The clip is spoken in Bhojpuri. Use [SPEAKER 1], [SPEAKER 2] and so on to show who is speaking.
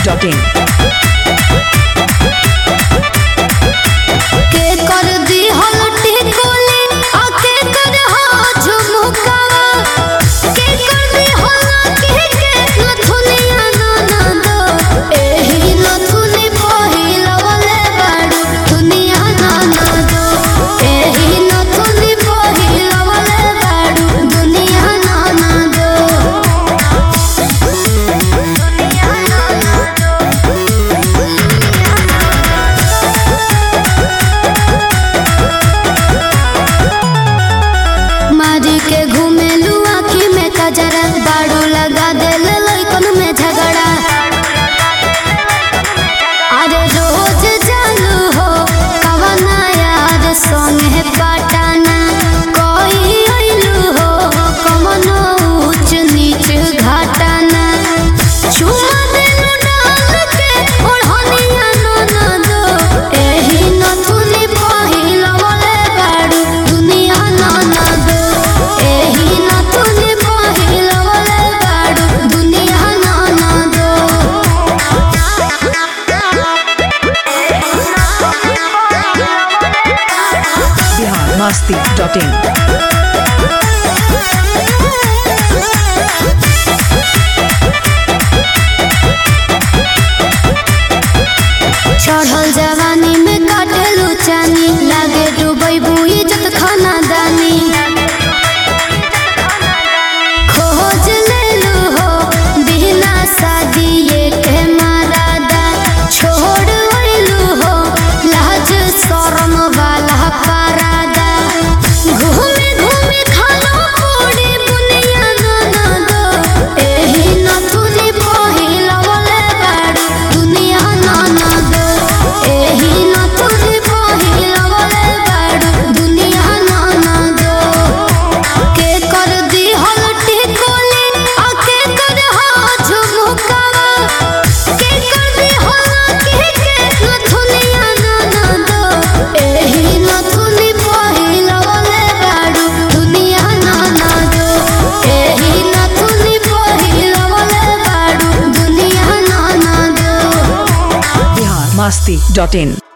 [SPEAKER 1] masti.in.
[SPEAKER 2] के कर दी हलटी कोली आ के कर हा झुमकावा के कर दी हलटी के नथुनिया ना ना दो एही नथुनी पहिलवले बाड़ू दुनिया ना ना दो एही नथुनी पहिलवले बाड़ू दुनिया ना ना दो दुनिया ना ना मारी के घूमेलू आँखी में कजरा बाड़ू लगा देल लइकन में झगड़ा अरे रोज चालू हो कवना यार संगे पटाना कोई अइलू हो कमनो ऊंच नीच घाटाना चुमा देलू डाल के ओढ़निया नो ना दो एही नथुनी पहिलवले बाड़ू दुनिया ना ना दो एही नथुनी पहिलवले बाड़ू दुनिया ना ना दो
[SPEAKER 1] Bihar masti.in.
[SPEAKER 2] चढ़ल जवानी में काटलू चानी लागे डूबै बुई जत खाना दानी खोज लेलू हो बिना शादी के मारादा छोड़ अइलू हो लाज शरम वाला पारादा घूमे घूमे खालो पूरी बुनिया ना ना दो एही नथुनी पहिलवले बाड़ू दुनिया ना ना दो एही नथुनी पहिलवले बाड़ू दुनिया ना ना दो के कर दी हलटी कोली आ के कर हा झुमकावा के कर दी हलटी के नथुनिया ना ना दो एही नथुनी पहिलवले बाड़ू दुनिया ना ना दो एही नथुनी पहिलवले बाड़ू दुनिया ना ना दो
[SPEAKER 1] Bihar masti.in.